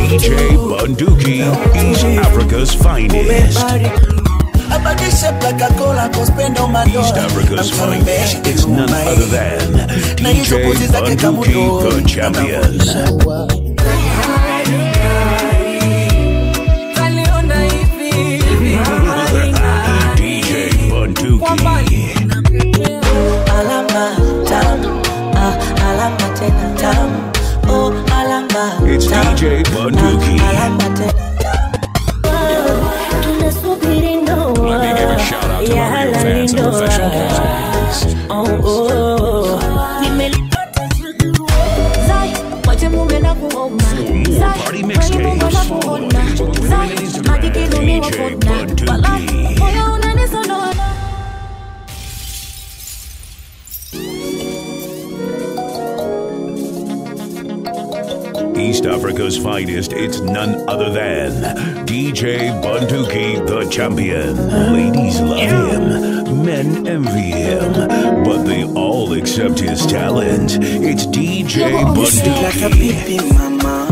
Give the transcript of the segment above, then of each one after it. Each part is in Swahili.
DJ Bunduki, East Africa's finest. East Africa's finest. It's none other than DJ Bunduki, the champion. DJ Bunduki. alama tamu ah, alama tena tamu oh, alama It's tamu, DJ Bunduki. ah, alama tena tunasubiri ndoa Let me give a shout out to ya my real halali fans and ndoa professional fans. Oh, oh. Nimelipata chaguo. Zai, wache mume na kuona. more Zai, party kwenye mixtapes, Mungu na follow kuona. his Instagram Zai, and Instagram, maji kiduni wa DJ kuona. Bunduki. Wala, moyo unanisonona. East Africa's finest, it's none other than DJ Bunduki, the champion. Ladies love him, men envy him, but they all accept his talent. It's DJ Sweet like a Bunduki. baby mama.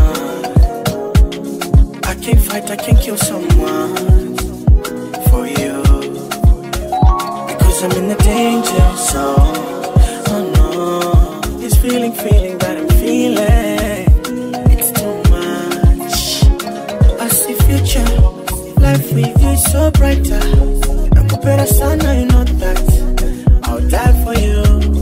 I can't fight, I can't kill someone for you. Because I'm in the danger zone. Oh no, this feeling, feeling that I'm feeling. It's too much. I see future, life with you is so brighter. Nakupenda sana, you know that. I'll die for you.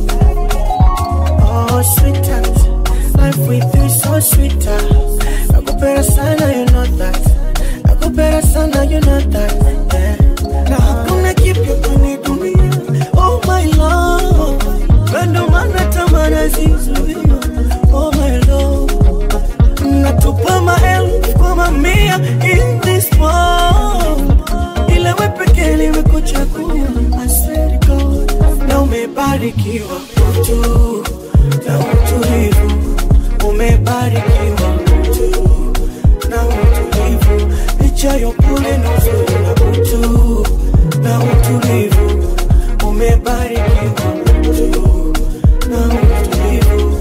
Oh, sweetheart, life with you is so sweeter. Nakupenda sana, you know that. Nakupenda sana, you know that. Yeah. Na hakuna kipya kwenye dunia. Oh my love, ndo maana tamana zizuia. Oh my love, natupa maelfu kwa mamia in this world. Ila we pekee nimekuchagua. I swear to God, na umebarikiwa mtu na utulivu, umebarikiwa mtu na utulivu, licha ya upole na uzuri na utu na utulivu, umebarikiwa mtu na utulivu.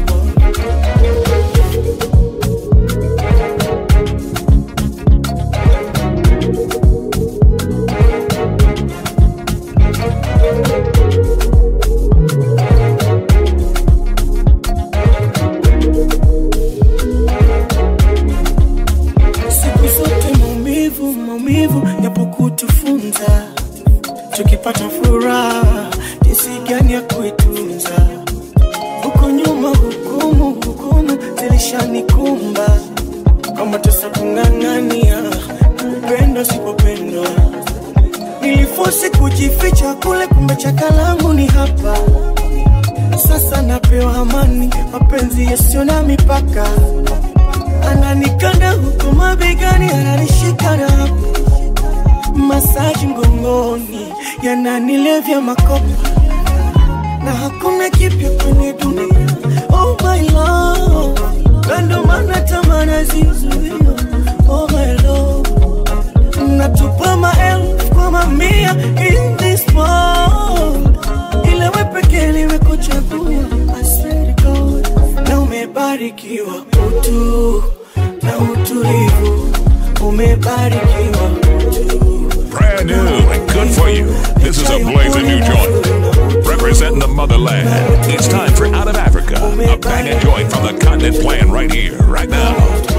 siku zote maumivu maumivu yapo kutufunza tukipata furaha jinsi gani ya kuitunza huko nyuma hukumu hukumu zilishanikumba kama tesa kung'ang'ania kupendwa sipopendwa nilifosi kujificha kule kumbe chakalangu ni hapa sasa napewa amani mapenzi yasiyo na mipaka ananikanda huku mabegani, ananishika na hapo masaji mgongoni, yananilevya makopa na hakuna kipya kwenye dunia. Oh my love, na ndo maana tamana zizuia. Oh my love, natupa maelfu kwa mamia in this world, ila we pekee nimekuchagua. I swear to God, na umebarikiwa utu na utulivu, umebarikiwa utu Brand new and good for you. This is a blazing new joint. Representing the motherland. It's time for Out of Africa. A banging joint from the continent playing right here, right now.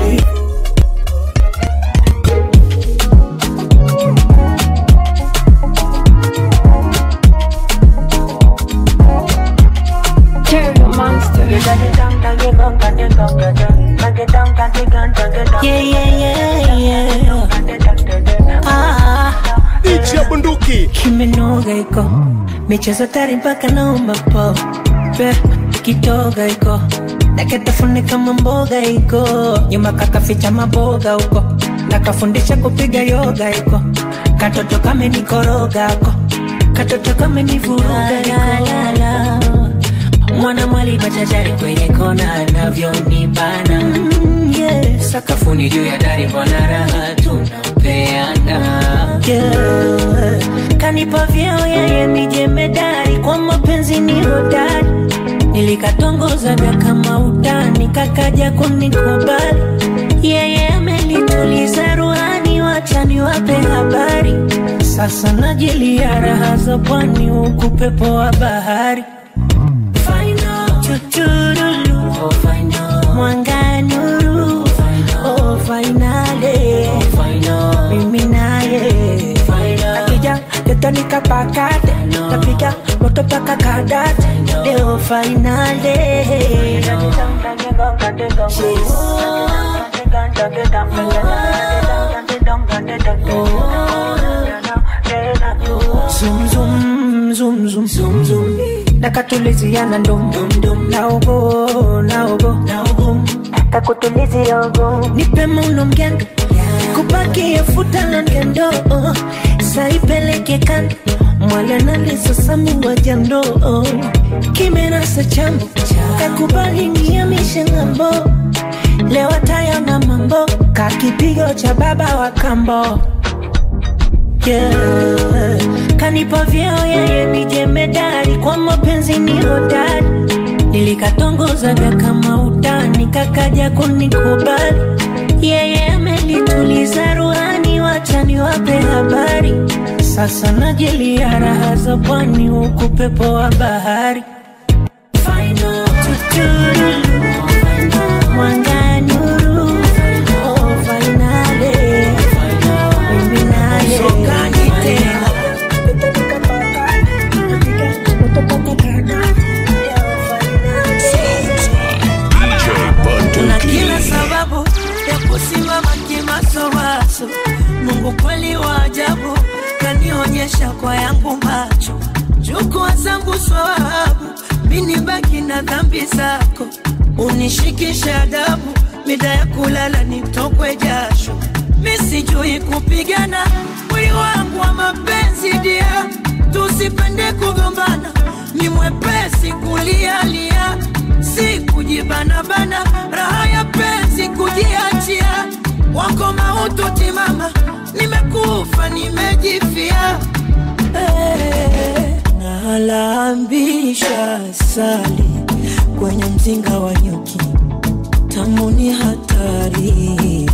Terrier monster. Yeah, yeah, yeah, yeah. Ah, DJ Bunduki. kimenoga iko michezo tari mpaka naomba po Pe, kitoga iko naketafune kama mboga iko nyuma kakaficha maboga huko nakafundisha kupiga yoga iko katoto kamenikoroga ko katoto kamenivuruga iko mwana mwali machachari kwenye kona anavyonibana mm, yeah. sakafuni juu ya dari mbona raha tunapeana yeah. kanipa vyeo yeye mijemedari kwa mapenzi ni hodari nilikatongozaga kama utani kakaja kunikubali yeye sasa najilia raha za pwani huku pepo wa bahari Chuchurulu, mwanga nuru oh, fainale mimi naye akija ketonika pakate tapiga moto paka kadate leo fainale Zoom, zoom, zoom, zoom, zoom, zoom. nakatuliziana ndum naogo naogo kakutuliziogo nipe mauno mgendo kupakie futa na ngendo saipeleke kando mwale nalisosamuwa jando kimenasa chambo kakubali niamishe ng'ambo leo tayona mambo kakipigo cha baba wa kambo yeah. Kanipa vyeo yeye ni jemedari, kwa mapenzi ni hodari. Nilikatongozaga kama utani, kakaja kunikubali. Yeye amenituliza ruhani, wacha niwape habari. Sasa najilia raha za pwani, huku pepo wa bahari. Tutururu, mwanga nuru, oh, fainale. Mimi naye. DJ na kila Bunduki. sababu ya kusimama kimasomaso. Mungu kweli wa ajabu, kanionyesha kwa yangu macho. Chukua zangu swawabu, mini baki na dhambi zako, unishikishe adabu, mida ya kulala nitokwe jasho. Mi sijui kupigana, mwili wangu wa mapenzi dia, tusipende kugombana, ni mwepesi kulialia si kujibanabana, raha ya penzi kujiachia, wako mautu timama, nimekufa nimejifia. Eh, Nalambisha sali kwenye mzinga wa nyuki, tamu ni hatari.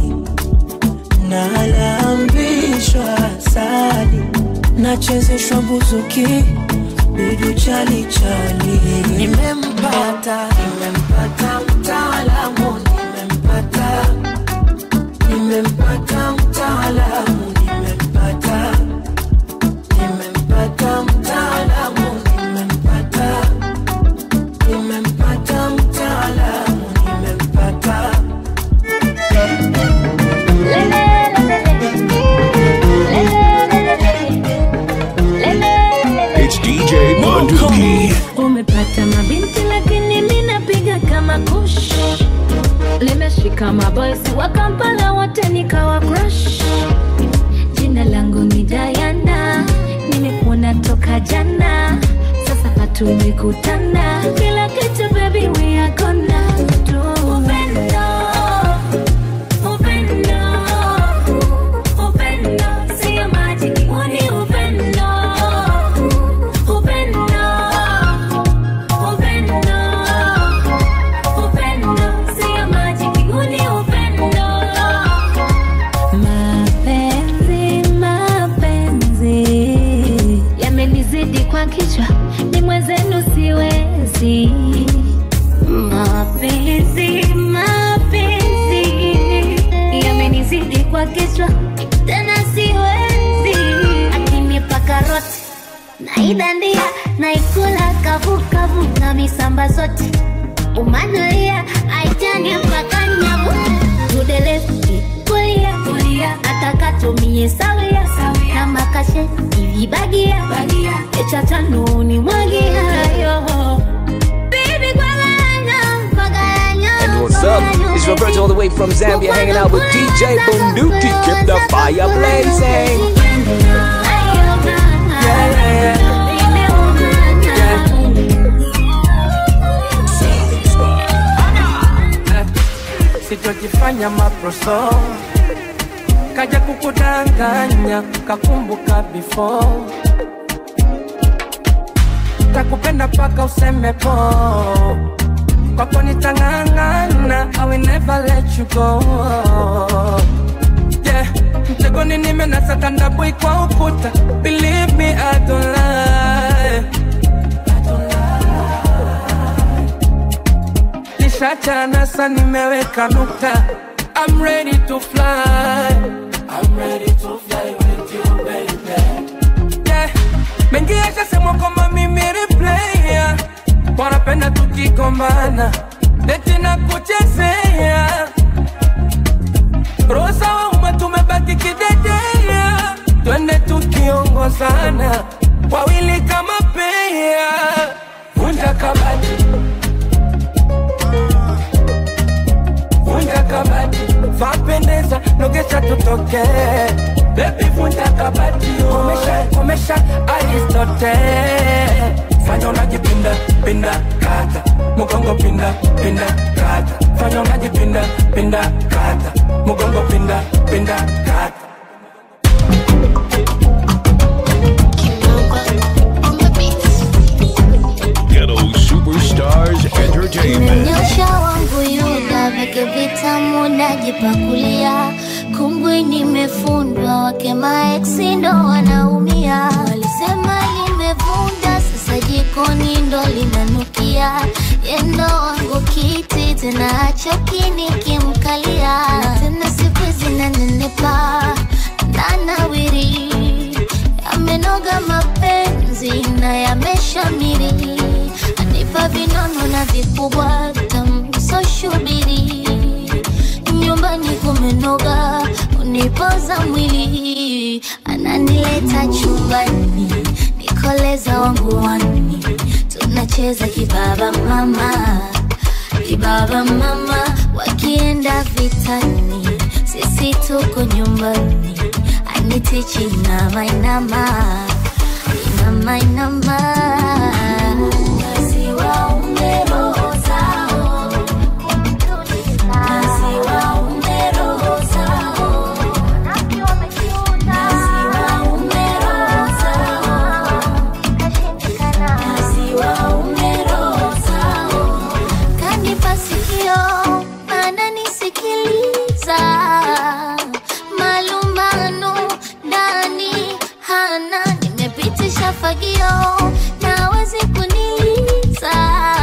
Nalambishwa sali, nachezeshwa buzuki bidu chali chali. Nimempata, nimempata mtaalamu, nimempata, nimempata mtaalamu, nimempata, nimempata mtaalamu, nimempata, nimempata mtaalamu, nimempata. It's DJ Bunduki. umepata mabinti lakini mi napiga kama kush limeshika maboisi wa kampala wote nikawa crush jina langu ni dayana nimekuona toka jana sasa hatumekutana kila kitu baby we are gonna do upendo upendo upendo sio majiki huu ni upendo upendo upendo upendo sio majiki huu ni upendo mapenzi mapenzi yamenizidi kwa kichwa ni mwenzenu siwezi mapenzi mapenzi yamenizidi kwa kichwa tena siwezi akinipaka roti naidandia naikula kavukavu na misamba zote umanulia aitani mpaka nyavu tudelefti kulia kulia atakatumie sawia na makashe ivibagia echatanuni mwagiayo Baby, kwa ganya, kwa ganya, And what's kwa up? ganya, It's Roberto all the way from Zambia, hanging out with DJ Bunduki. Keep the fire blazing. sitojifanya maproso kaja kukudanganya kakumbuka before takupenda paka useme po kwako nitang'ang'ana I will never let you go yeah mtego mgongoni nimenasa tandabui kwa ukuta believe me I don't lie nishachana sa nimeweka nukta I'm ready to fly I'm ready to fly with you baby yeah. mengi yashasemwa kwamba mimi replaya wanapenda tukigombana eti na kuchezea rosa wauma tumebaki kidedea twende tukiongozana wawili kama pea vunja kabati vunja kabati vapendeza nogesha tutoke bebi vunja kabati komesha komesha aristote fanya unajipinda pinda kata mugongo pinda pinda kata fanya unajipinda pinda kata mugongo pinda pinda kata Ghetto Superstars Entertainment. Nyosha wangu yuda veke vitamu najipakulia, kungwi nimefundwa, wake maeksi ndo wanaumia. Walisema limevunda, sasa jikoni ndo linanukia. Yendo wangu kiti tena achoki nikimkalia, na tena siku zinanenepa nanawiri, yamenoga mapenzi na yameshamiri anipa vinono na vikubwa tamsoshubiri nyumbani kumenoga unipoza mwili ananileta chumbani nikoleza wangu wani tunacheza kibaba mama kibaba mama wakienda vitani sisi tuko nyumbani anitichi inama inama inama inama Wasiwaume roho zao. Wasiwaume roho zao. Wasiwaume roho zao. Wasiwaume roho zao. Kanipa sikio ananisikiliza malumbano ndani hana nimepitisha fagio nawezi kuniliza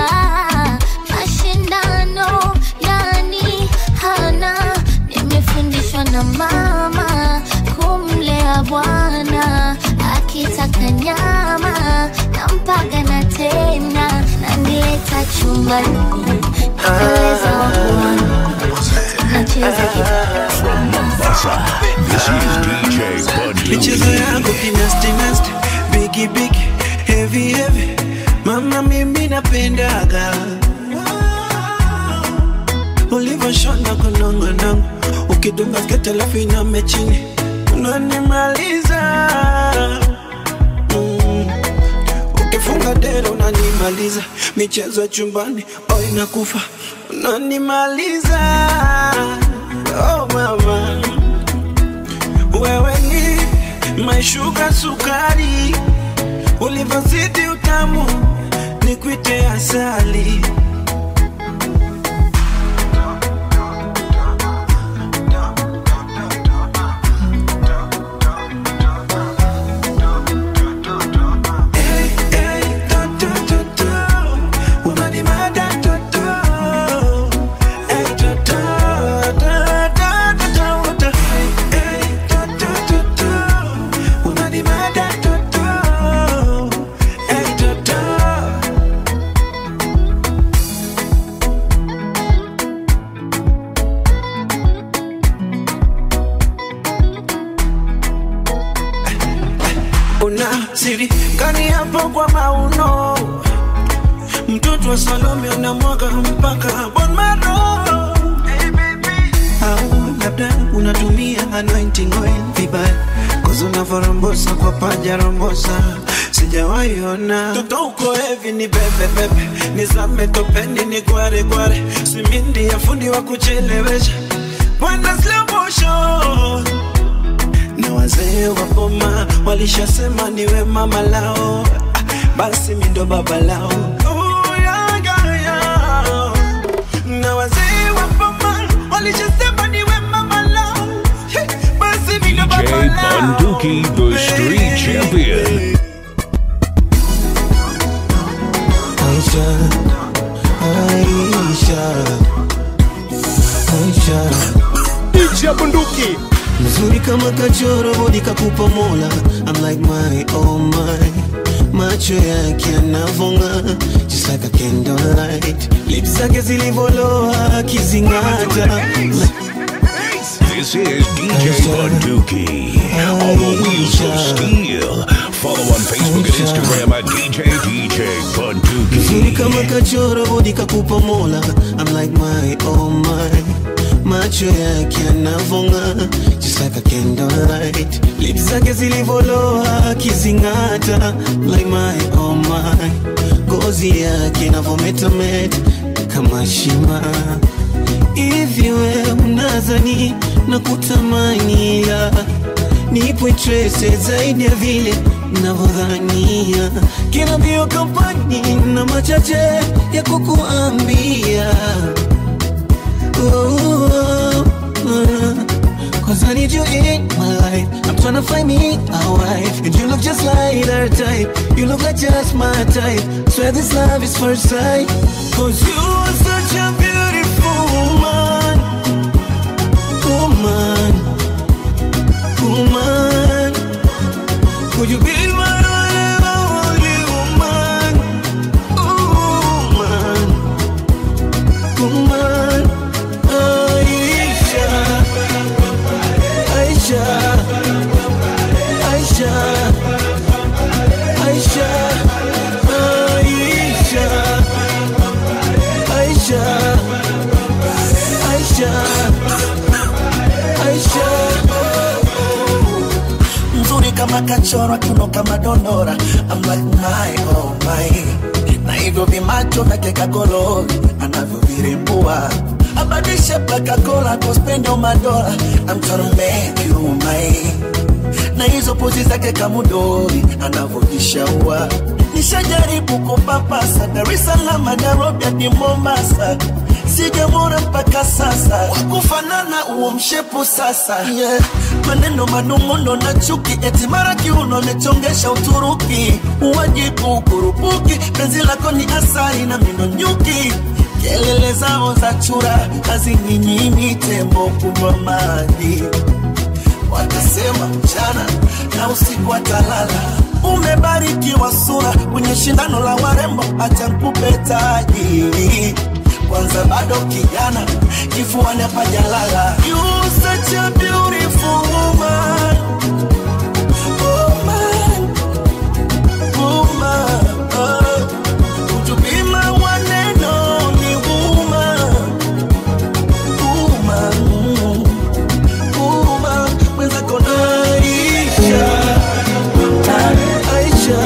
mashindano ndani hana nimefundishwa na mama kumlea bwana akitaka nyama nampaga na tena nanileta chumbani naeleza wakuwana tunacheza From Mombasa, this is DJ michezo Bunduki. yangu kinasti nasti bigi bigi heavy heavy mama mimi napendaga ulivyoshona kunongonongo ukidunga skete alafu iname chini unanimaliza mm. ukifunga dera unanimaliza michezo ya chumbani o inakufa unanimaliza oh mama wewe ni maishuka sukari, ulivyozidi utamu ni kwite asali. Hey, hey, to, to, to, to. Unanimada, to, to. Hey, to, to, to, to, to, to, to. Hey, to, to, to, to. Unanimada, to, to. Hey, to, to. una siri kani hapo kwa mauno mtoto wa Salome unamwaga mpaka bon maro au labda unatumia anointing oil vibaya kozi unavyorombosa kwa paja rombosa sijawahi ona toto uko hevi ni bebe bebe nizame topeni ni gware gware simindi ya fundi wa kuchelewesha bwana slow motion na wazee wa boma walishasema niwe mama lao, Ah, basi mi ndo baba lao. Oh, yeah, yeah, yeah. Na wazee wa boma walishasema niwe mama lao, Hey, basi mi ndo baba DJ Bunduki. mzuri kama kachoro bodi kakupa mola I'm like my oh my macho yake yanavonga just like a candlelight lips zake zilivoloa akizingata This is DJ Bunduki. All the wheels of steel. Follow on Facebook and Instagram at DJ DJ mzuri Bunduki. kama kachoro bodi kakupa mola I'm like my oh my macho yake yanavonga just like a candlelight lips zake zilivoloa akizingata like my oh my ngozi yake inavometameta kama shima hivi we unazani na kutamani la nipo trese zaidi ya vile navyodhania kila mbio kampani na machache ya kukuambia Oh, uh, Cause I need you in my life I'm trying to find me a wife And you look just like her type You look like just my type Swear this love is first sight Cause you are such a beautiful woman Woman Woman Could you be my only woman Woman Woman Aisha Aisha Aisha Aisha Aisha Aisha Aisha Aisha mzuri kama kachorwa kiuno kama dondora I'm like my oh my na hivyo vimacho vyake kakolori anavyovirembua abadishe plakakola kospendo madola I'm tryna make you my na hizo pozi zake kamudori anavyojishaua nishajaribu kupapasa Dar es Salaam Nairobi hadi Mombasa sijamwona mpaka sasa wakufanana huo mshepu sasa yeah. maneno manung'uno na chuki eti mara kiuno mechongesha Uturuki uwajibu kurupuki penzi lako ni asali na mino nyuki kelele zao za chura hazininyimi tembo kunywa maji watasema mchana na usiku atalala. Umebarikiwa sura kwenye shindano la warembo, acha nikupe taji kwanza, bado kijana, kifuani hapajalala. You such a beautiful woman, woman, woman. Oh, would you be my one and only woman, woman? Uma, mwenzako na Aisha. Aisha.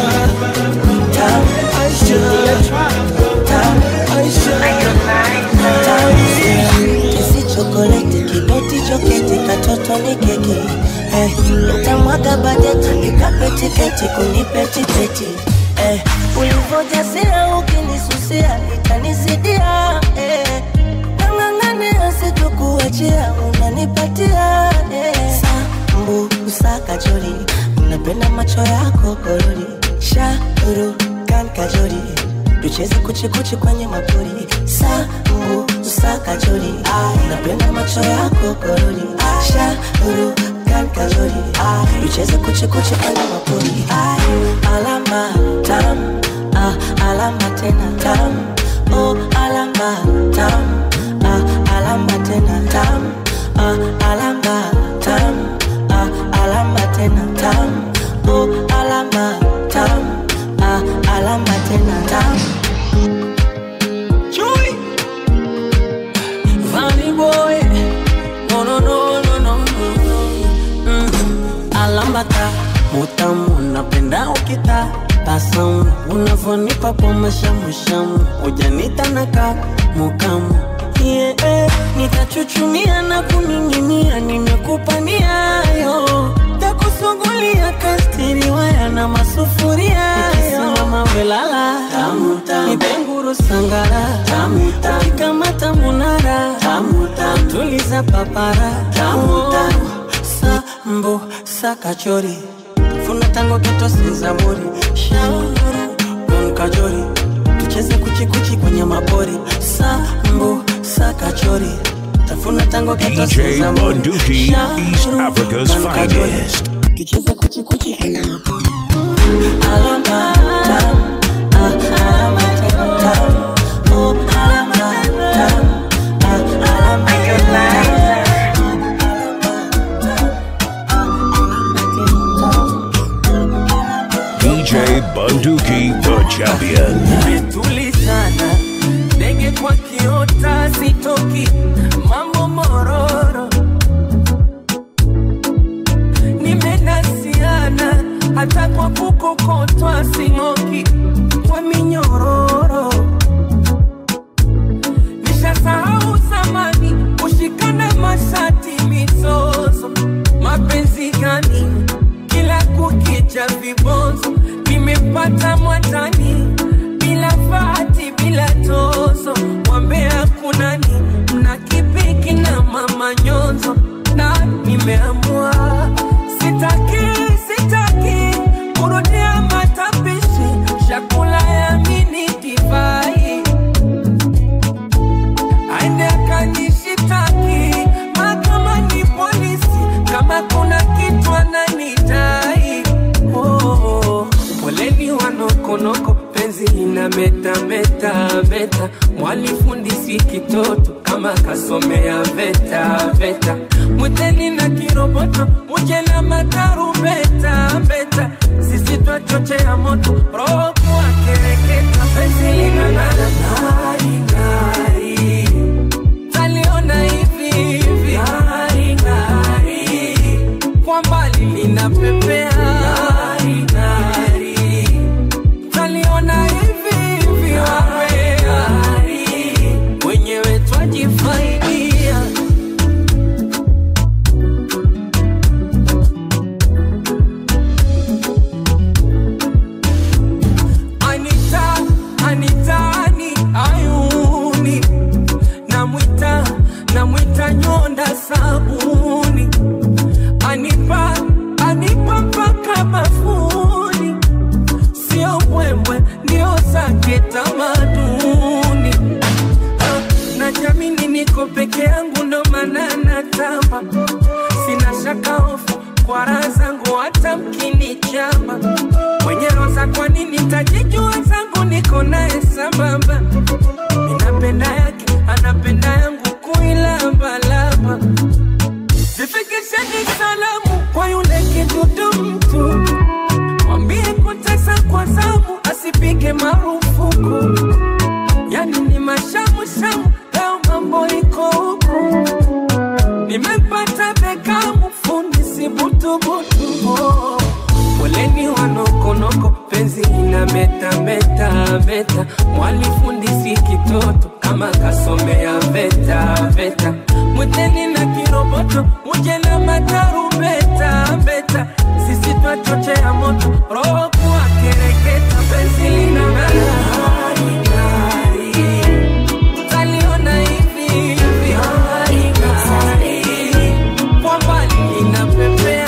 Aisha. Aisha. Kisi chokoleti kibeti choketi katoto ni keki eh, utamwaga bajeti nikape tiketi kunipe tiketi eh, ulivyojasia ukinisusia itanisidia eh, nang'ang'ania sitokuachia unanipatia eh, sambu usakajori napenda macho yako korori shauru kan kajori tucheze kuchikuchi kwenye mapori sambu usakajori napenda macho yako korori shauru kan kajori tucheze kuchikuchi kwenye mapori alama tam ah, alama tena tam oh, alama tam ah, alama tena tam ah, alama tam ah, alama tena tam oh, alama tam ah, alama tena tam Chui Funny boy No no no no no no mm. Alambata Mutamu napenda ukita Tasamu Unavonipa kwa mashamushamu Ujanita naka Mukamu yeah, eh, nitachuchumia na kuning'inia, nimekupa niayo, takusugulia kastiri waya na masufuria Nikisimama welala nipenguru sangara ukikamata munara tuliza papara sambo sakachori funa tango keto sezamori shauru gon kajori tucheze kuchikuchi kwenye mapori sambo sakachori tafuna tango DJ katoseza Bunduki, East Africa's finest. tucheze kuchikuchi alama tam, ah, alama tam, tam. Oh, alama tam, ah, alama DJ Bunduki, the champion. tulizana ndege kwa kiota sitoki mambo mororo nimenasiana hata kwa kukokotwa sing'oki kwa minyororo nishasahau zamani kushikana mashati mizozo mapenzi gani kila kukicha vibonzo nimepata mwatani bila fati bila tozo wambea kunani mna kipiki na mama nyonzo na nimeamua sitaki sitaki kurudia matapishi chakula ya mini divai aende akanishitaki mahakamani polisi kama kuna kitu ananidai oh, oh. poleni wanokonoko penzi lina meta meta meta mwalifundisi kitoto kama kasomea veta veta mwiteni na kiroboto muje na matarubeta beta sisi twachochea moto roho kuwakereketa penzi linang'ara ng'ari ng'ari taliona hivi hivi ng'ari ng'ari kwa mbali linapepea ng'ari ng'ari taliona hivi hivi wapea ng'ari wenyewe twajifaidia Anita, Anitani, ayuni namwita namwita nyonda sabuni anipa anipa mpaka mafuni sio mbwembwe ndio zake tamaduni Ah, najamini niko peke yangu ndo maana natamba sina shaka hofu kwa raha zangu hata mkinichamba mwenye roza kwa nini tajijua zangu niko naye sambamba ninapenda yake anapenda yangu kuilambalamba zifikisheni salamu kwa yule kidudu mtu mwambie kutesa kwa zamu asipige marufuku yani ni mashamushamu leo mambo iko huku nimepata bekamu fundi si butubutu oh. poleni wanokonoko penzi ina meta meta meta mwalifundisi kitoto kama kasomea veta veta mwiteni na kiroboto muje na matarubeta beta sisi twachochea moto roho kuwa kereketa penzi lina ng'ari ng'ari taliona hivi hivi ng'ari ng'ari kwa mbali linapepea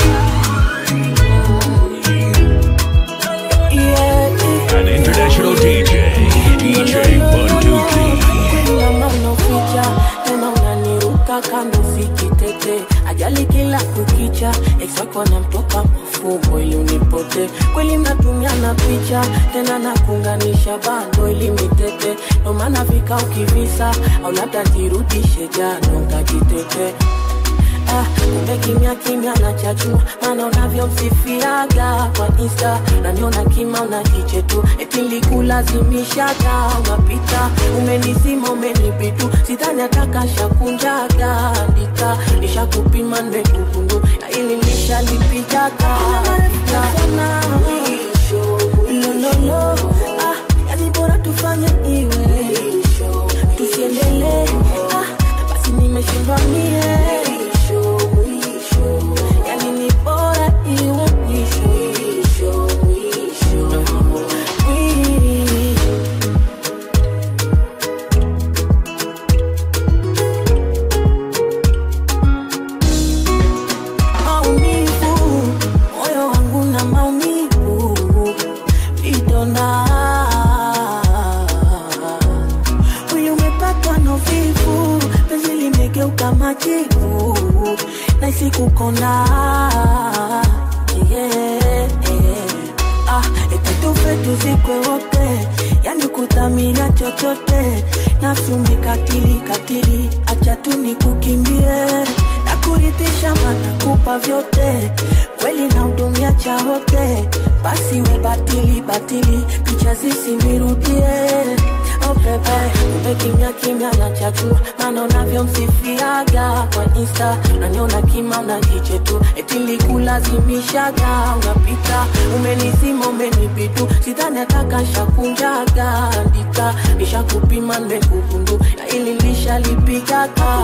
An international DJ, DJ Bunduki. Nyama unaficha tena unaniruka kando sikitete ajali kila kukicha exwako namtoka mafumbo ili unipote kweli mnatumia na picha tena nakunganisha bando ili mitete ndo maana vika ukivisa au labda nirudishe jano nkajitete Ah, kumbe kimya kimya na chachua maana unavyomsifiaga kwa insta naniona kima unajiche tu eti likulazimishaga unapita umenizima umenibitu sidhani atakashakunjaga andika nishakupima nimekugundu na ili nishalipigaga lololo ah, yani bora tufanye iwe tusiendelee ah, basi nimeshindwa mie yani ni bora iwe mwisho mwisho mwisho Mwi- maumivu moyo wangu na maumivu vidonda mwili umepatwa na uvivu penzi limegeuka sikukonda yeah. ah, eti tufe tuzikwe wote yani kudhamiria chochote nafsi umekatili katili acha tu nikukimbie na kuridhisha matakupa vyote kweli na hudumia cha wote basi we batili batili picha zisinirudie Oh bebe, ume kimya kimya na chatu maana unavyomsifiaga kwa insta unaniona kima unajiche tu eti likulazimishaga unapita umenizima umenibitu sidhani atakashakunjaga andika nishakupima nimekugundu na ili lishalipigaga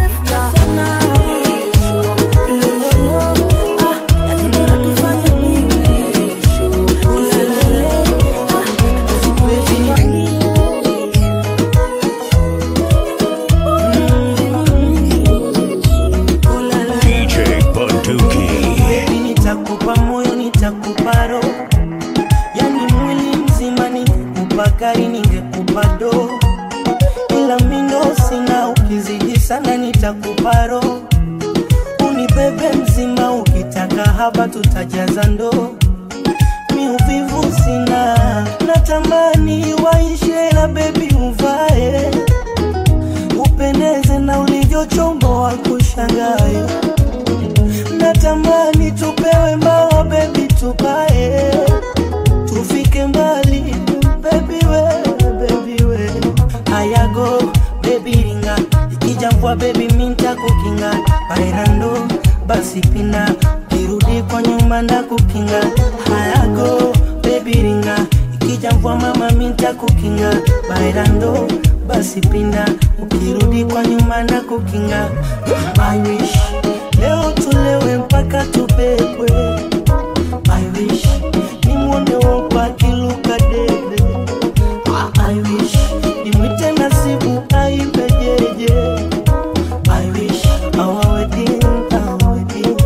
DJ Bunduki. Baby, nitakupa moyo nitakupa roho yani mwili mzima ningekupa gari ningekupa do ila mindo sina ukizidi sana nitakupa roho unibebe mzima ukitaka haba tutajaza ndoo mi uvivu sina natamani waishe la bebi uvae upendeze na ulivyochomboa kushangae natamani tupewe mbawa bebi tupae tufike mbali bebi we bebi we ayago bebi ringa ikija mvua bebi minta kukinga bairando basi pina kirudi kwa nyuma na kukinga hayago bebi ringa ikija mvua mama minta kukinga bairando basi pinda ukirudi kwa nyuma na kukinga I wish leo tulewe mpaka tupepwe I wish nimwone wopa akiluka debe I wish nimwite nasibu aibe jeje I wish our wedding, our wedding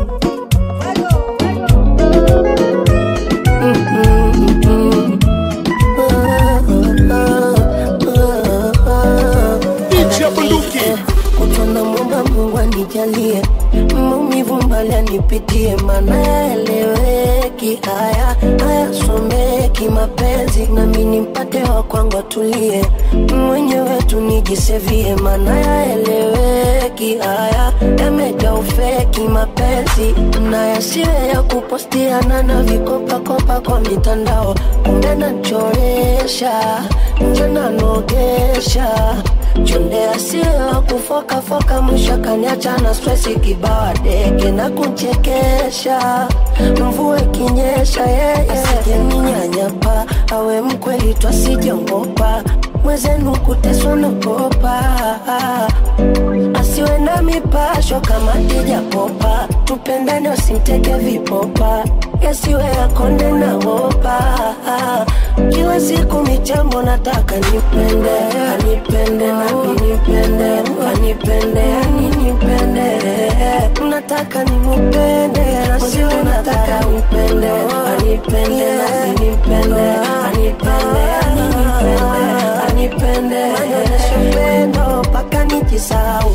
DJ Bunduki. Utona mwomba Mungu anijalie maumivu mbali anipitie, maana yaeleweki haya hayasomeki mapenzi, nami nimpate wa kwangu atulie, mwenyewe tu nijisevie, maana yaeleweki haya yamejaa ufeki mapenzi, na yasiwe ya kupostiana na vikopakopa kwa mitandao, kumbe nachoresha nje nanogesha chonde asiwa kufokafoka mwisho kaniacha na stresi kibawa deke na kunchekesha mvua ikinyesha yeye asijeninyanyapa awe mkweli twasijongopa mwezenu kuteswa nakopa asiwe na mipasho kama dijapopa tupendane wasimteke vipopa yasiwe yakonde na wopa kila siku michambo nataka nipende anipende nami nipende anipende aninipende nataka nimupende nasiwe nataka nipende anipende nami nipende anipende aninipende anipende anyonyeshe pendo mpaka nijisau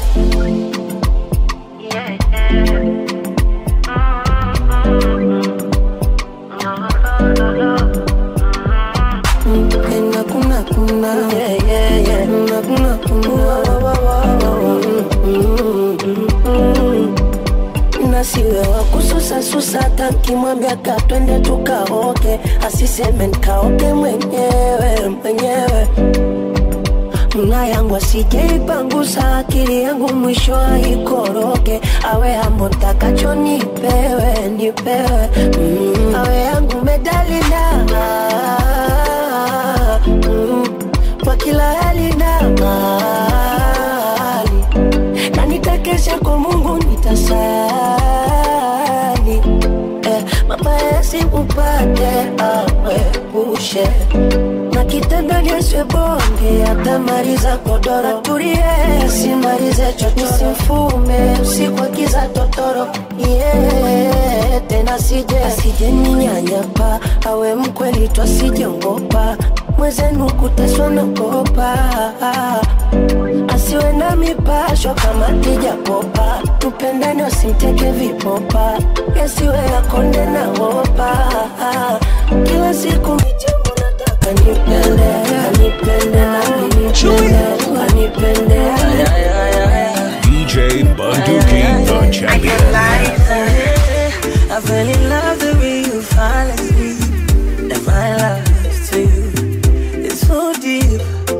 Kuna kuna kuna yeah yeah yeah kuna kuna kuna nasiwe wa kususa susa takimwambia katwende tukaoke asiseme nkaoke mwenyewe mwenyewe mna yangu asijeipangusa akili yangu mwisho aikoroke awe hambo ntakacho nipewe nipewe mm. awe yangu medalina mm. kwa kila hali na mali na nitakesha kwa mungu nitasali eh, mabaya simupate awepushe na kitendo nyeswe bonge atamaliza kodoro turie simalize chocho simfume usiku akiza totoro yeah, tena sije asije ninyanyapa awe mkweli twasijongopa mwezenu kutaswa naogopa asiwe na mipasho kama tijapopa tupendane usimteke vipopa yasiwe yakonde na wopa kila siku michemo nataka nipende anipende nami nipende anipende DJ Bunduki, the champion. I fell in love the way you fall asleep. And my love to you is so deep.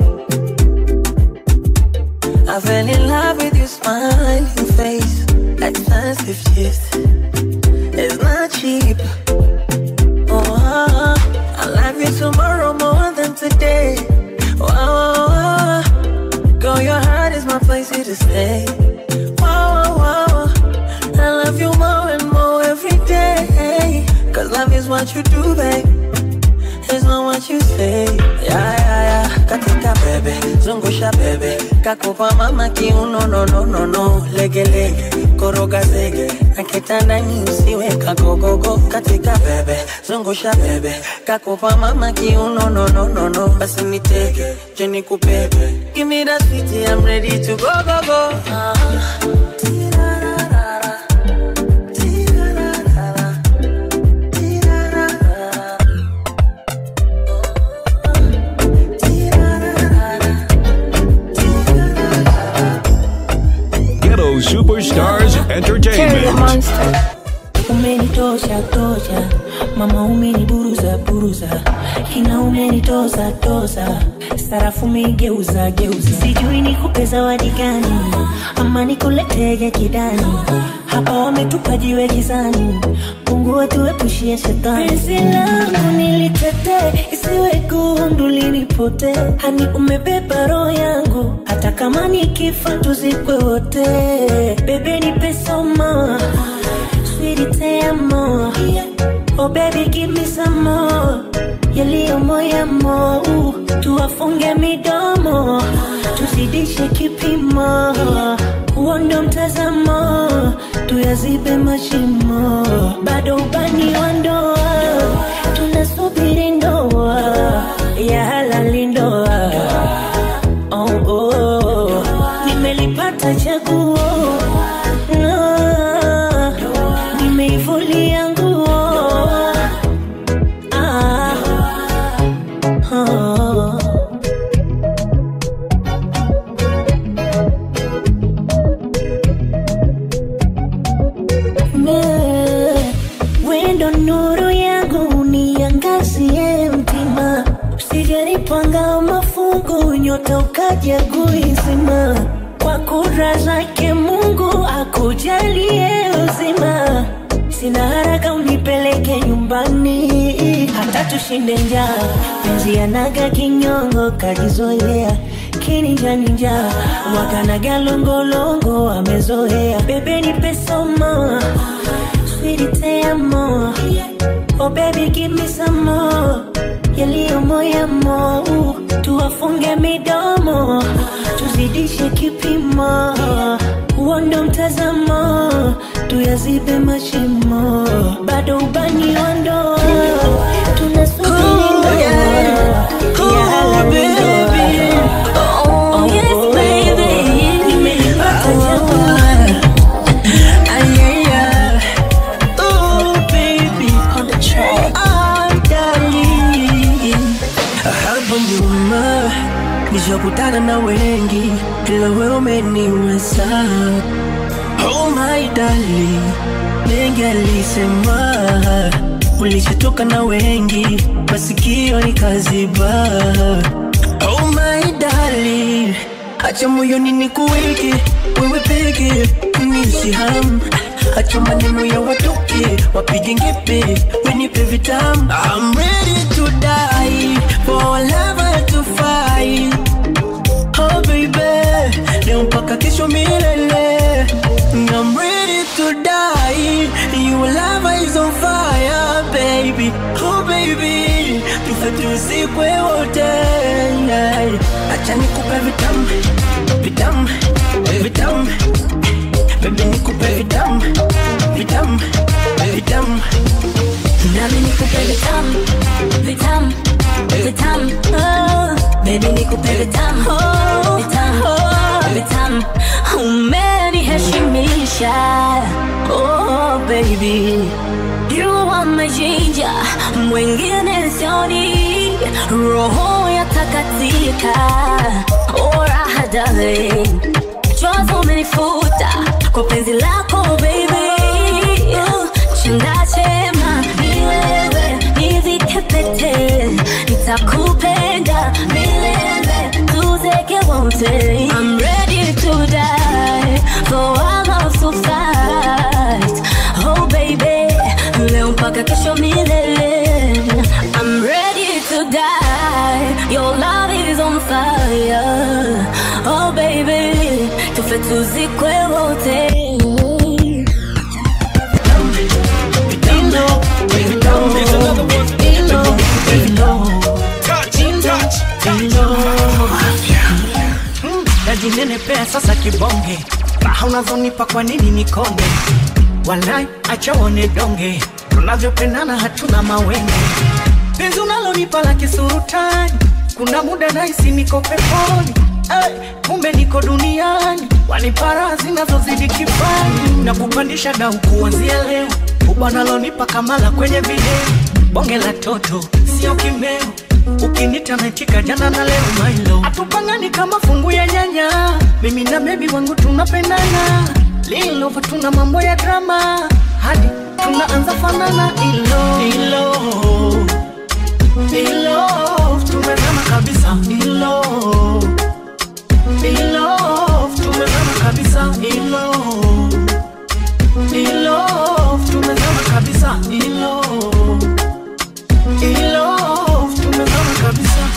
I fell in love with your smiling face. Expensive gift. It's not cheap. Oh, I love you tomorrow more than today. Oh, oh, oh. girl, your heart is my place here to stay. Wow, wow, wow. I love you more and more every day. Cause love is what you do, babe. It's not what you say. Yeah, yeah, yeah. Katika bebe, zungusha bebe. Kakupa mama kiuno, no, no, no, no. Lege, lege, koroga zege. Nakitandani usiwe kagogogo. Katika bebe, zungusha bebe. Kakupa mama kiuno, no, no, no, no. Basi nitege, je nikubebe. Give me that sweetie, I'm ready to go, go, go. Uh-huh. Ghetto Superstars Entertainment. umenitosha tosha mama umeniburuza buruza ina umenitoza toza sarafu umegeuza geuza sijui nikupe zawadi gani ama nikuletege kidani hapa wametupa jiwe gizani mungu wetuepushie shetani penzi langu nilitetee isiwe gundu linipote hani umebeba roho yangu hata kama nikifa tuzikwe wote bebe nipe soma sweetie te amo oh baby give me some more yaliyo moyamo tuwafunge midomo tuzidishe kipimo huo ndo mtazamo tuyazibe mashimo bado ubani wa ndoa tunasubiri ndoa ya halali ndoa oh, oh. nimelipata chaguo no. nimeivulia nguo ah. oh. Ne, wendo nuru yangu niangazie mtima usijanipanga mafungu nyota ukaja kuizima kwa kura zake mungu akujalie uzima sina haraka unipeleke nyumbani hata tushinde njaa penzi yanaga kinyongo kajizoea kininjaninja wakanaga longolongo amezoea bebe nipe soma sweetie te amo oh baby give me some more yaliyo moyamo tuwafunge midomo tuzidishe kipimo huo ndo mtazamo tuyazibe mashimo bado ubani wa ndoa tunasubiri ndoa ya halali ndoa Oh, yes, baby. Nimelipata jamaa. Hapo nyuma nishakutana na wengi, ila wewe umeniweza. Oh my darling, mengi alisema, ulishatoka na wengi, masikio nikaziba. Oh my darling, acha moyoni nikuweke wewe peke, niishi hamu acha maneno ya watoke wapige ngepe wenipe vitamu I'm ready to die for our lover to fight Oh baby leo mpaka kesho milele I'm ready to die your lover is on fire baby Oh baby tufe tuzikwe wote acha nikupe vitamu vitamu vitamu Baby nikupe vitamu vitamu vitamu nami nikupe vitamu vitamu vitamu baby You are my ginger Mwingine sioni Roho ya takatika Oh raha darling Chozi umenifuta Kwa penzi lako baby Uh, Chanda chema Ni wewe Nivike pete Nitakupenda Milele Tuzeke wote I'm ready to die For our love to fight Oh baby Leo mpaka kesho milele I'm ready to die Your love is on fire Oh baby Tufe tuzikwe wote najinenepea sasa kibonge raha unazonipa kwa nini nikonde walai acha uone donge tunavyopendana hatuna mawenge penzi unalonipa la kisurutani kuna muda naisi niko peponi hey, kumbe niko duniani wanipara zinazozidi kifani na kupandisha dau kuanzia leo ubanalonipa kamala kwenye video bonge la toto sio kimeo ukinita metika jana na leo mailo atupangani kama fungu ya nyanya mimi na bebi wangu tunapendana lilova tuna mambo ya drama hadi tunaanza fanana ilo ilo ilo tumezama kabisa ilo ilo tumezama kabisa ilo ilo tumezama kabisa ilo ilo tumezama kabisa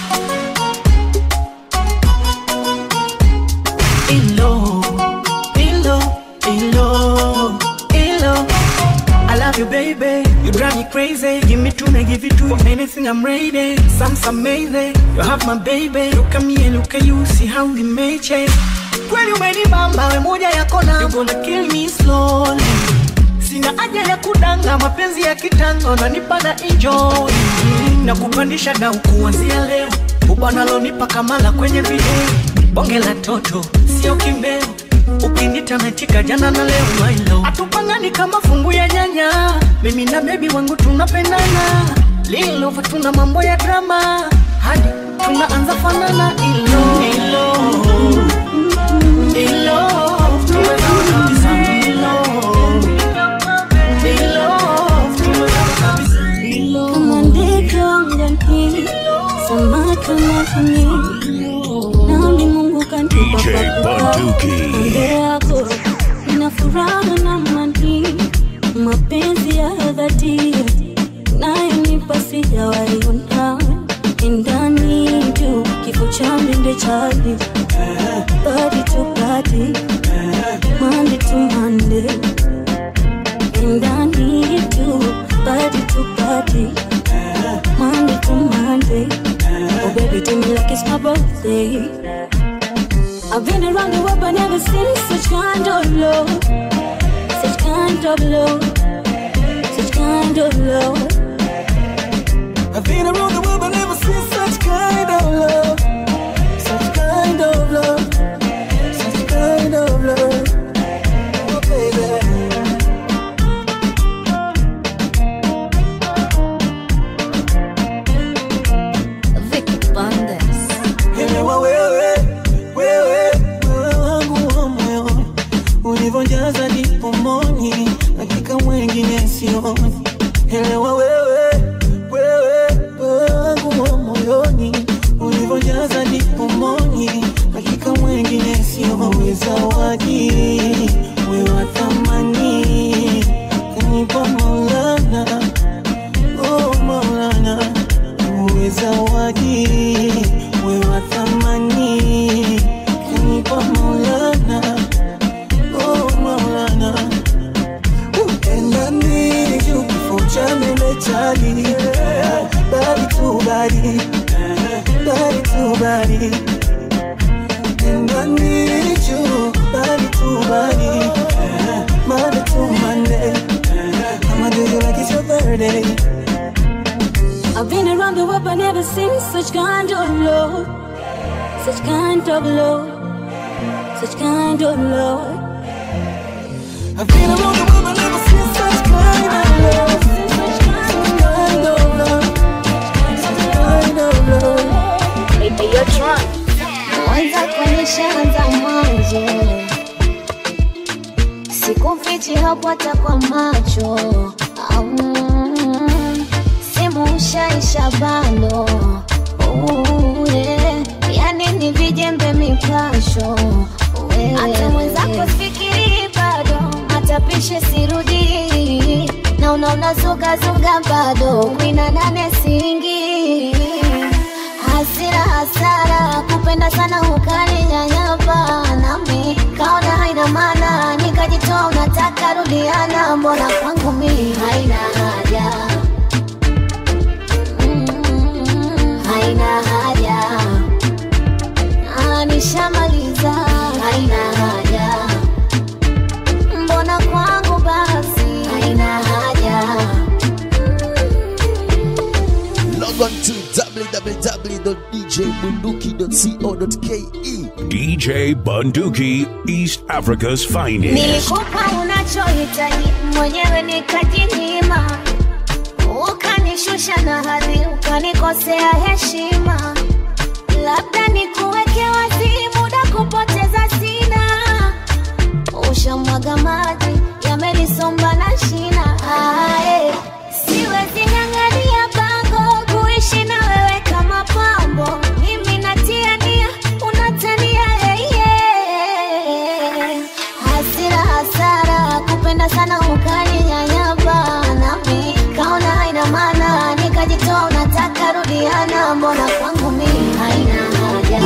ilo ilo ilo ilo I love you, baby. You drive me crazy. Give me two, I give you two. For anything, I'm ready. Sounds amazing. You have my baby. Look at me and look at you. See how we made change. Kweli umenibamba, we moja yako na You gonna kill me slowly. Sina haja ya kudanga, mapenzi ya kitango nanipa na enjoy. Na kupandisha dau kuanzia leo. Ubanalonipa kamala kwenye video. Bonge la toto, sio kimbeo ukinita metika jana na leo mailo atupangani kama fungu ya nyanya mimi na bebi wangu tunapendana lilova tuna mambo ya drama hadi tunaanza fanana ilo ilo ilo tumezama kabisa ilo ilo tumezama kabisa Kama ndege angani, samaki majini, nami Mungu kanipa DJ pakupa. Bunduki. Kando yako nina furaha na amani, mapenzi ya dhati nayonipa sijawahi ona. Ndani tu kifo cha mende chali, body to body, Monday to Monday. And I need you, body to body, Monday to Monday. Oh, baby, do me like it's my birthday. I've been around the world, but never seen such kind of love, such kind of love, such kind of love. I've been around the world but never seen such kind of love. Such kind of love. Such kind of love. Oh, baby. Vicky Bandes. Elewa wewe, wewe, wewe wangu wa moyo ulivyojaza ndipo moni, hakika mwengine sioni. Elewa wewe, wewe, wewe wangu wa moyoni ulivyojaza ndipo moni, hakika mwengine sioni. Zawadi wewe wa thamani kanipa Maulana, oh Maulana uwe zawadi we wa thamani kanipa Maulana oh Maulana upendani juu kifo cha mene chali bali tu bali bali tu bali pendani juu bali tu bali Monday to Monday I'ma do you like it's your birthday I've been around the world, but never seen such kind of love, such kind of love, such kind of love. I've been around the world, but never seen such kind macho Au, simu ushaisha bando Oh, yeah. yani ni vijembe mipasho wewe. hata mwenzako fikiri bado hata pishe sirudi na unaona zugazuga bado kwina nane singi hasira hasara kupenda sana ukaninyanyapa nami kaona haina maana nikajitoa unataka rudiana mbona kwangu mi haina haja Mm, haina haja Ah, nishamaliza haina haja mbona kwangu basi haina haja Log on to www.djbunduki.co.ke. DJ Bunduki, East Africa's finest. nilikupa unachohitaji mwenyewe nikajinyima ukanishusha na hadhi ukanikosea heshima labda nikuweke wazi muda kupoteza sina ushamwaga maji yamenisomba na shina Ae, siwezi ng'ang'ania bango kuishi na wewe kama pambo mimi natia nia unatania yeye hasira hasara kupenda sana ukaninyanyapa nami kaona haina maana nikajitoa unataka rudiana mbona kwangu mi haina haja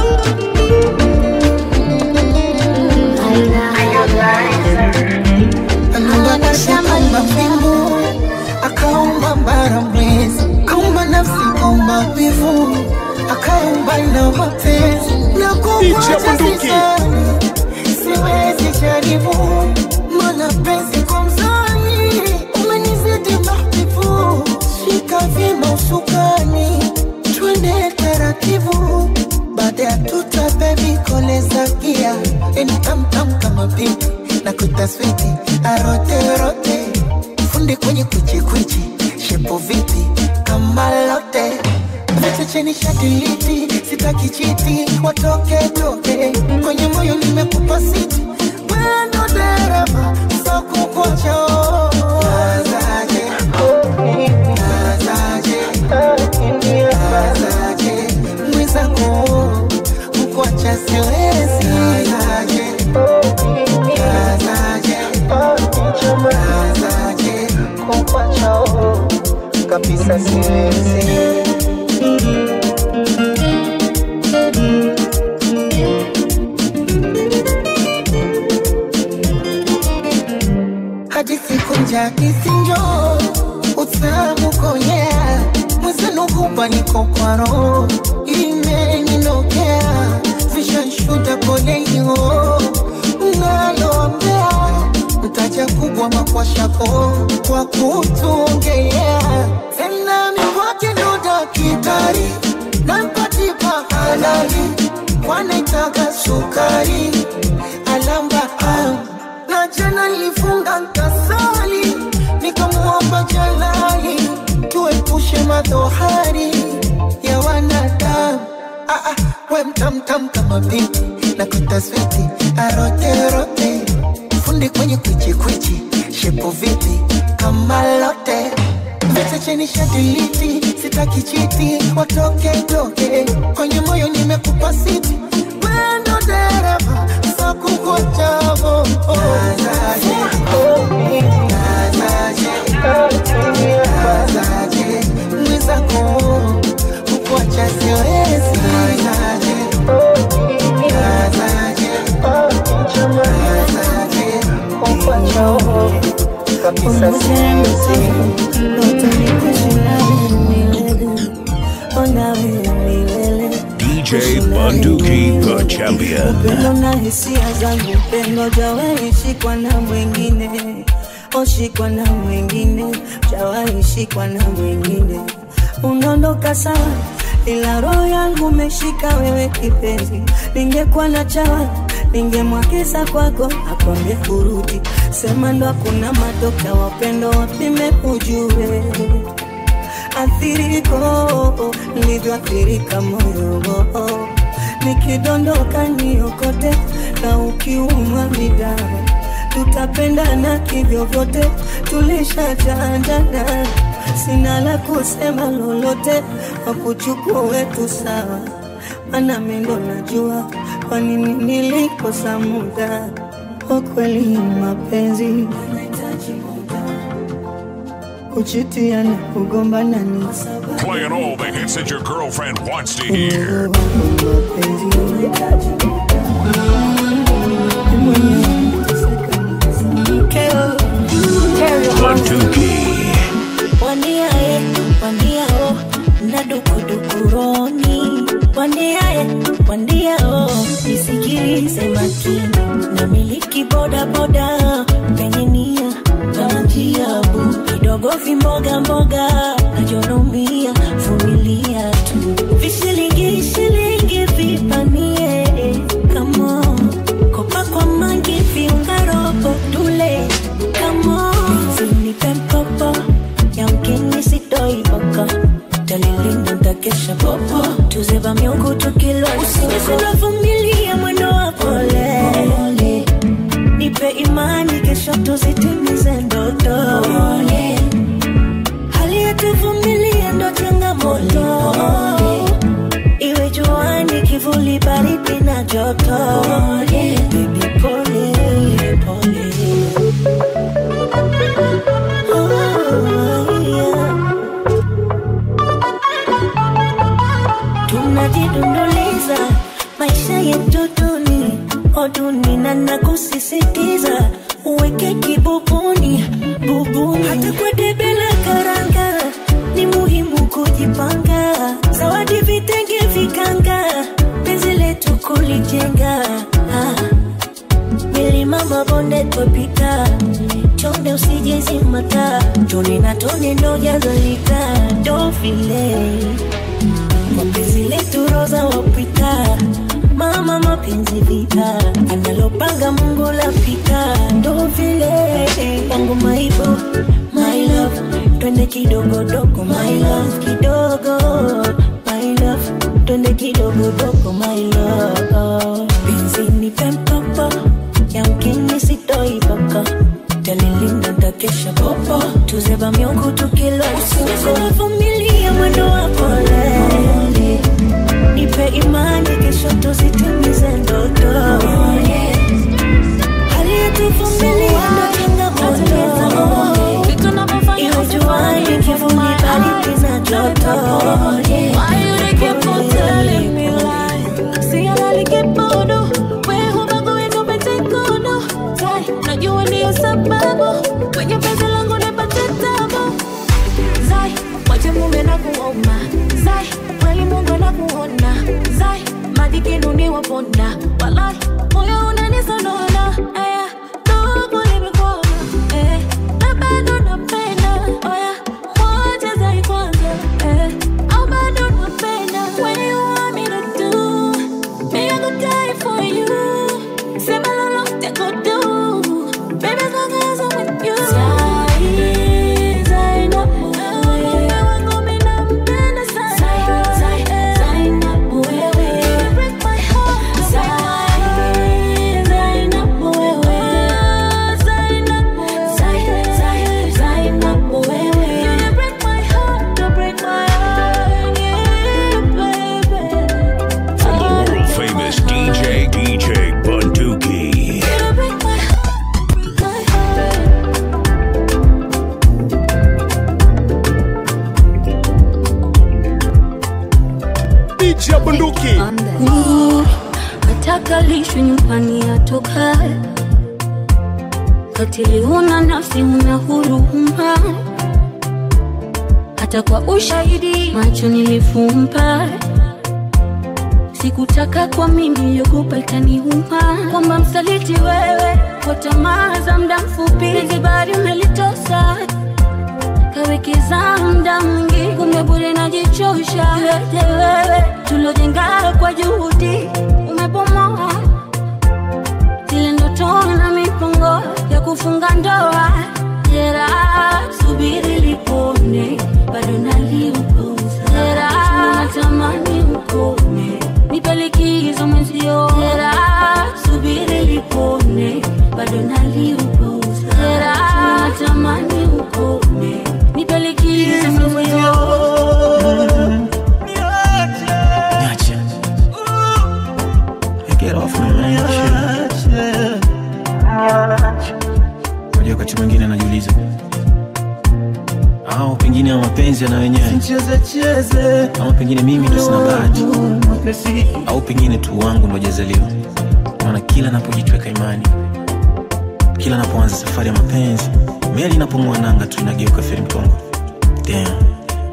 Aliumba nafsi kaumba mbingu, akaumba bara mwezi, kaumba nafsi kaumba wivu, akaumba na mapenzi na kukuacha sisani, siwezi jaribu mana penzi kwa mzani umenizidi mahbibu, shika vyema usukani, twende taratibu baada ya tuta bebi koleza gia eni tamtam kama binti na kutaswiti aroterote fundi kwenye kwichikwichi shepo viti kama lote Vete cheni shadiliti sitaki chiti watoke toke kwenye moyo nimekupa siti wendo dereva sokukocho Nazaje, nazaje, nazaje, mwenzako kukuacha siwezi nazaje, nazaje, nazaje, kukuacha kabisa siwezi hadi siku njakisinjo utamu konyea mwezenu hupa niko kwa roho imeninokea vishanshuda poleio naloambea mtaja kubwa makwashako kwa kutuongelea tena mikwake ndo dakitari nampatipa halali kwanaitaga sukari alamba am na jana nilifunga nkasali nikamwomba jalali tuepushe madhohari ya wanadamu ah, ah, we mtamtam kama binti na kutaswiti aroterote fundi kwenye kwichikwichi shepo viti kama lote vete cheni shadiliti sitaki chiti watoke toke kwenye moyo nimekupa siti wendo dereva sakukochavo nazaje nazaje nazaje mwizako kukuacha siwezi nazaje nazaje nazaje kukuacha kabisa siwezi DJ Bunduki, the champion. upendo na hisia zangu upendo jawaishikwa na mwingine oshikwa na mwingine jawaishikwa na mwingine unaondoka sawa ila roho yangu umeshika wewe kipenzi ningekuwa na chawa ningemwagiza kwako akwambie kurudi sema ndo hakuna matoka wapendo wapime ujue athiriko nilivyoathirika moyo nikidondoka niokote na ukiumwa midawa tutapendana kivyovyote, tulishachandana, sina la kusema lolote, wakuchukue tu sawa, mana mendo najua kwa nini nilikosa muda. Kwa kweli mapenzi yanahitaji muda, kuchitiana, kugombana ni Playing all the hits that your girlfriend wants to hear. Bunduki. Wandiae, wandiao, na dukudukuroni. Wandiae, wandiao, nisikilize makini. Namiliki boda boda, penye nia kama njia bu kidogo vimboga mboga, najonomia vumilia tu. Vishilingi shilingi vipanie, come on. Kopa kwa mangi viunga robo tule, come on. Nipe mkopo, yamkini sitoi boko talilinda ntakesha popo tuzeba miungu tukilwa usinizilavumilia mwendo wa pole nipe imani kesho tuzitimize ndoto hali yetuvumilia ndo changamoto iwe juani kivuli baridi na joto Baby, pole pole Oh, yeah. tunajidunduliza maisha yetu duni oduni na nakusisitiza uweke kibubuni bubuni hata kwa debe la karanga ni muhimu kujipanga zawadi vitenge vikanga penzi letu kulijenga ah. milima mabonde twapita chonde usijezimata tone na tone ndo jazalita ndo vile mapenzi letu roza wapita mama mapenzi vita analopanga mungu lapita ndo vile wangu maibo my love twende kidogodogo my love kidogo my love twende kidogodogo my love penzi nipe mkopo yamkini sitoibaka talilinda ntakesha popo tuzeba miungu tukilwa usiniziwavumilia mwendo wa pole nipe imani kesho tuzitimize ndoto hali yetuvumilia ndo changamoto iwe juani kivuli baridi na joto Why you dey keep on telling me lies? See, I like it bodo. Wewe hubagui kupetikono. Tai, najua ndiyo sababu kwenye penzi langu nipate tabu. Zai, wache mume na kuoma. Zai, kweli Mungu anakuona. Zai, madikinu ni waponda. Walai, moyo unanisonona. Aya, ndugu nimekuona. Eh, na bado napenda. Oya, moja Zai kwanza. Eh, au bado napenda. When you want me to do, me I go die for you. Sema lolote go do. Baby, as long as I'm with you. Zai, Zai, na wewe. Wangu mimi nampenda sana. Zai, Zai, Zai, na wewe. You break my heart. Zai, Zai, na wewe. Zai, na Zai, Zai, Zai, na wewe. You break my heart, you break my heart, yeah, baby. From the world famous DJ, DJ Bunduki. You break my heart, my heart. DJ Bunduki. Mm, nataka lishwe nyumbani atoka katili huna nafsi huna huruma hata kwa ushahidi macho nilifumba sikutaka kwa mimi yogopa itaniuma kwamba msaliti wewe kwa tamaa za mda mfupi hizi bari umelitosa kawekeza mda mwingi kumbe bure najichosha yote wewe tulojenga kwa juhudi umebomoa zile ndoto na mipango ya kufunga ndoa jera subiri lipone bado naliupuza jera natamani ukome nipe likizo mwenzio jera subiri lipone bado naliupuza au pengine ya mapenzi yana wenyewe cheze cheze ama pengine mimi ndo sina bahati au pengine tu wangu ndo jazaliwa maana kila napojitweka imani kila napoanza safari ya mapenzi meli inapong'oa nanga tu inageuka feri mtongo Damn.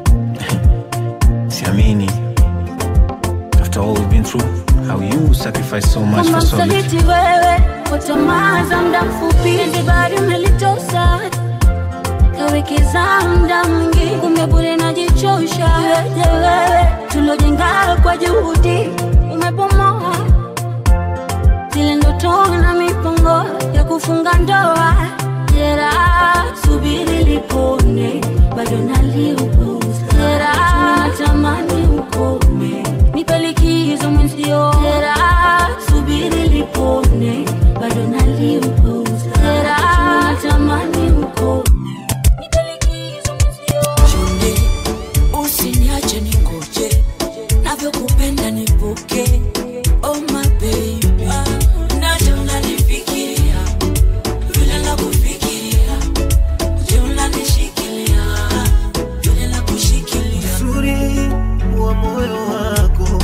siamini after all we've been through how you sacrifice so much Kama for so little msaliti wewe kwa tamaa za muda mfupi, hizi bari umelitosa kawekeza muda mwingi, kumbe bure najichosha. Je, wewe tulojenga kwa juhudi umebomoa zile ndoto na mipango ya kufunga ndoa. Jeraha subiri lipone, bado naliuguza. Jeraha natamani ukome, nipe likizo mwenzio. Jeraha subiri lipone, bado naliuguza. Jeraha natamani ukome, nipe likizo mwenzio. Chonde, usiniache ningoje, navyokupenda nipoke. Oh my baby, naja unanifikiria vile nakufikiria, je unanishikilia vile nakushikilia. uzuri wa moyo wako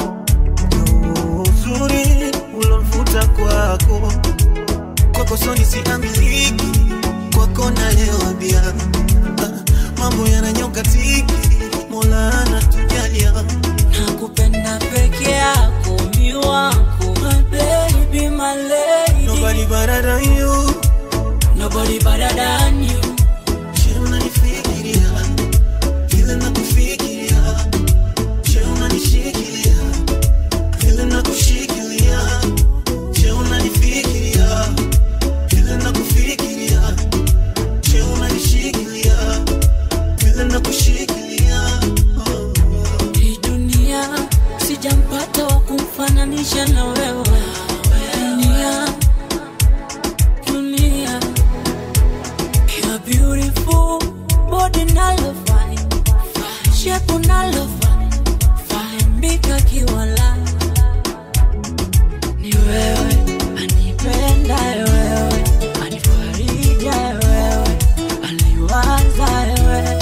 uzuri ulomvuta kwako kwako soni siamiliki kwako naleobia mambo yananyoka tiki mola anatujalia nakupenda peke yako mi wako my baby my lady nobody better than you nobody better than you je unanifikiria vile nakufikiria je unanishikilia vile nakushikilia je unanifikiria vile nakufikiria je unanishikilia vile nakushikilia hii dunia sijampata wa kumfananisha na wewe dunia dunia you're beautiful body nalo fine shape nalo fine fine mbika kiwala ni wewe anipenda wewe anifarija wewe aliwaza wewe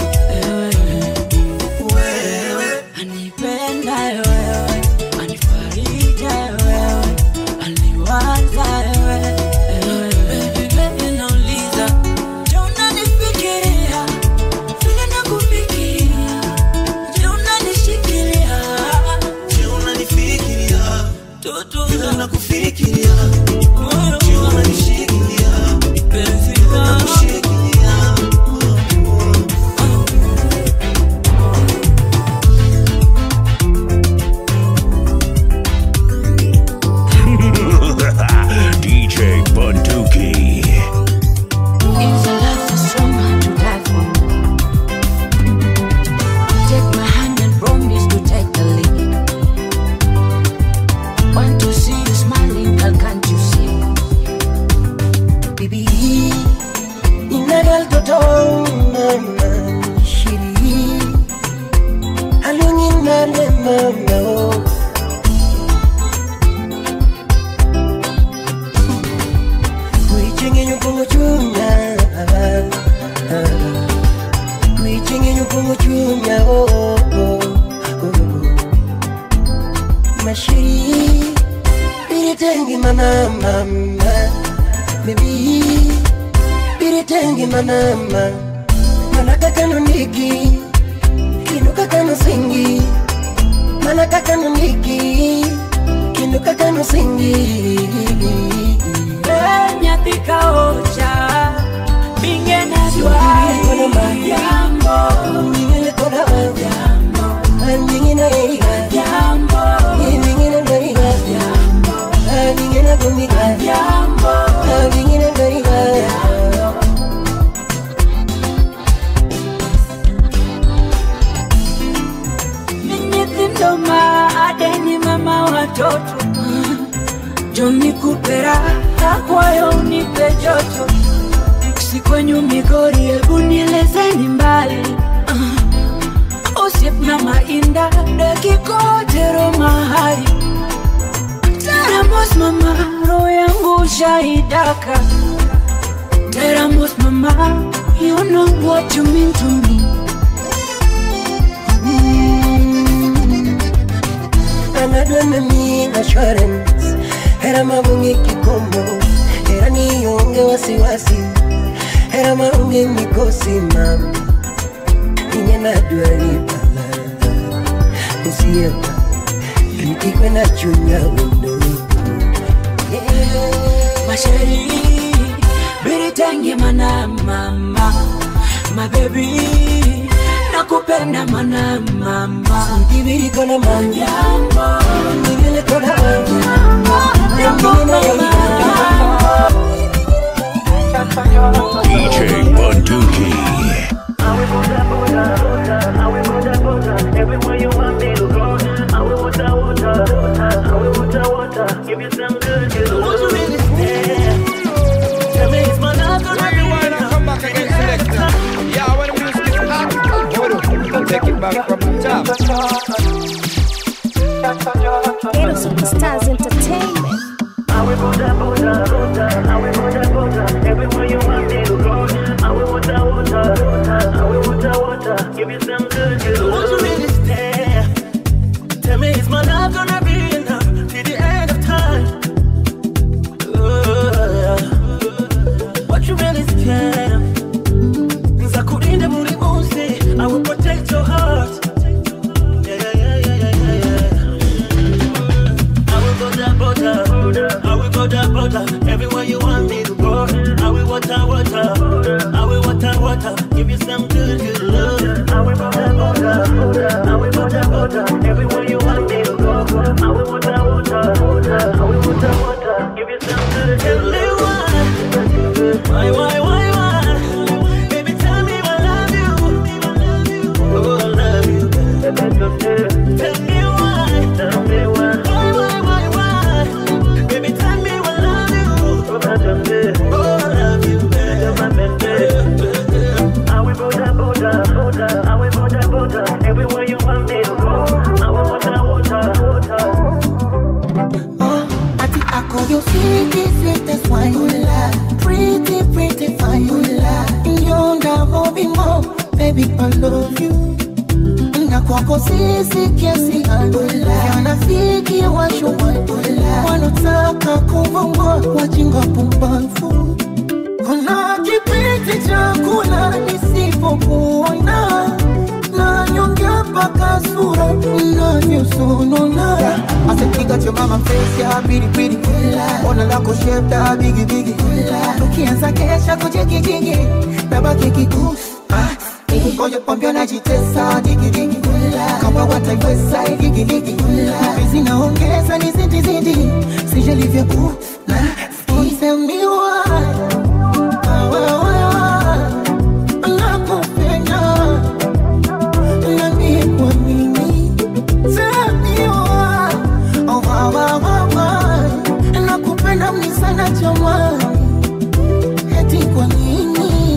wewe anipenda wewe anifarija wewe aliwaza wewe Baby, nauliza, je, unanifikiria vile nakufikiria? Je, unanishikilia? je unanifikiria Toto vile nakufikiria moyo je unanishikilia penzi vile langu. nakushikilia DJ Bunduki. It's a love so strong, hard to die for. Take my hand and promise to take the lead. Want to see you smiling, girl, can't you see? bibi inagal toto mama shiri alungin nale mama oh. kuichenye nyukungu chunya kuichenye nyukungu chunya oh, oh, oh, oh. mashiri biritengi mana mama Baby, biritengi manama Manaka kano niki Kinuka kano singi Manaka kano niki Kinuka kano singi Nyathi kaocha, binge na Kono ma jambo, Nyingine kola jambo, Nyingine eriga jambo, Nyingine ndariga Nyingine gumiga jambo. Nyingine ndariga Ni nyithindo ma adeni mama watoto Joni kupera akwayo unipe joto si kwenyu Migori, hebu nielezeni mbali uh, Osiep na mainda dakikotero mahali Teramos mama, roho yangu shaidaka Teramos mama, You know what you mean to me. anadwa nami assurance hera mabonge kikomo hera nionge wasiwasi hera maonge mikosi mama inye nadwa ripala usiepa ikikwe na chunya wendo Masheri, biritange mana mama, my baby, nakupenda mana mama. Kibiri kona manyambo, Kibiri kona DJ Bunduki. Take it back from the top. Ghetto Superstars Entertainment. Tell me, is my love gonna be enough till the end of time? Uh, what you really scared of? Nzakulinda muri munsi, I will protect your heart. Yeah, yeah, yeah, yeah, yeah, yeah, yeah. I will go down, border, I will go down, border, everywhere you want me to go. I will water, water, I will water, water, give you some good, good love. I will go down, border, I will go down, border, everywhere you want me to go. I will water, water, I will water, water, give you some good, good love. Why, why, why, why? Baby, tell me I love you. Oh, I love you. Tell me why. Tell me why. Why, why, why, why? Baby, tell me I love you. Oh, I love you. I will Buddha, Buddha, Buddha. I will Buddha, Buddha. Everywhere you want me to go. I will Buddha, Buddha, Buddha. Ati ako you sweetest, sweetest wine you lie. Pretty, pretty fine you lie. Yonga hobi mo, baby I love you. Na kwako sisi kiasi alula. Wanafiki washuwa wanotaka kuvongwa wajinga pumbavu. Kuna kipindi cha kula nisipokuona na nyonge mpaka sura inavyosonona asepiga cho mama face ya pilipili ona lako shape da bigi bigi tukianza kesha kujigijigi nabaki kikusi ngoja kwambia najitesa digidigi kama wataiweza igigiligi hizi naongeza ni zidi zidi sijalivya ku na isemiwa nakupenda nami kwa nini semiwa nakupenda mni sana jamani eti kwa nini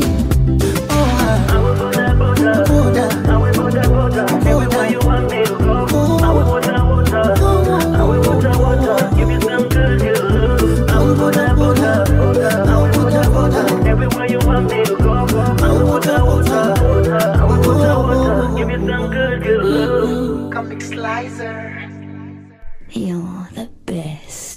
Everywhere you want me to go, I will water, water, I will water, water, give you some good, good love. Comic Slicer. You're the best.